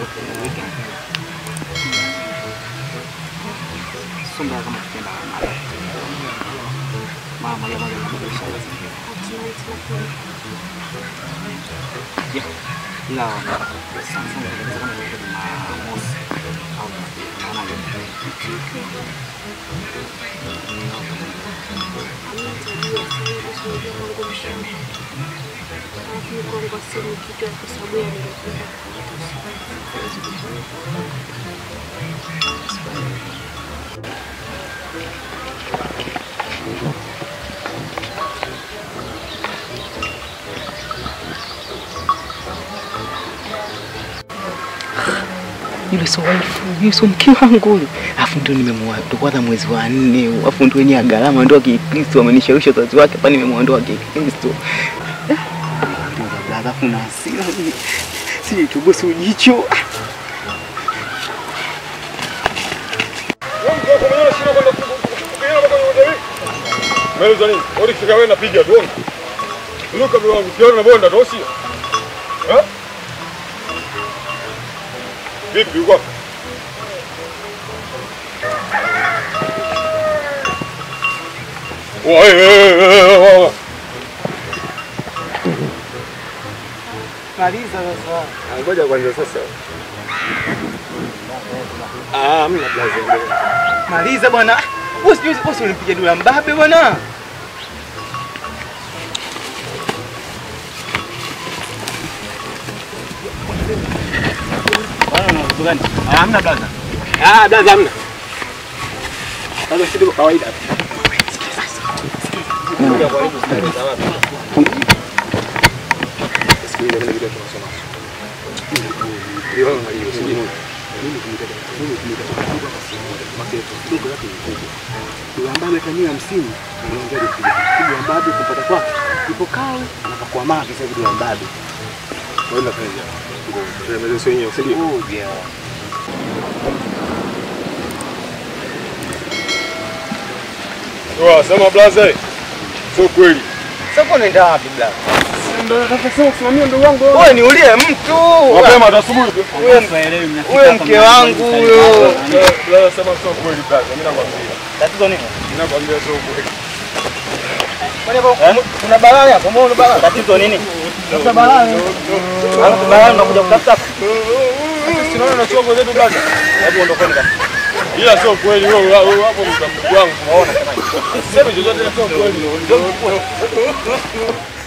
weekend. Sio mbaya kama tukienda mara. Mara moja moja na kubadilisha mazingira. Yeah. Ila sana sana tunaweza kama ni Jumamosi au Jumapili. Unaonaje? Yule sio wife, yule sio mke wangu yule. Alafu ndio nimemwoa ndo kwanza mwezi wa nne, alafu ndio wenye gharama ndio Kikristo amenishawishi wazazi wake hapa nimemwondoa Kikristo. Alafu na hasira si tubusu jicho. Umeeleza nini? Odi kifika wewe napiga tu. Luka bro wangu kiona na bonda dosi. Eh? Vipi uko? Wewe Maliza sasa. Ngoja kwanza sasa. Ah, mna blaza. Maliza bwana. Wewe sijui wewe si ulimpiga dula mbabe bwana. Hamna blaza. Ah, blaza hamna. Sasa sisi kwa kawaida. Ambaye ametamia hamsini unaongea kupiga. Kibu ambabe kupata kwake. Ipo kawe anapakuwa mavi sasa kibu ambabe. Kwenda kaja. Tuemeze sio wenyewe, usije. Oh yeah. Toa sema blaza. Sio kweli. Sasa unaenda wapi blaza? Ndio nataka sasa kusimamia ndugu wangu. Wewe ni ulie mtu. Mapema asubuhi tu. Huyo mke wangu huyo. Blaza sema sio kweli blaza. Mimi nakwambia. Tatizo nini? Nakwambia sio kweli. Kwani hapo kuna balaa hapo? Mbona balaa? Tatizo nini? Kuna balaa. Hapo balaa unakuja kutafuta hapa. Sinaona na chongo zetu blaza. Hebu ondokeni basi. Ila sio kweli wewe wewe hapo ni mtambuku wangu. Unaona sema. Sema chochote sio kweli.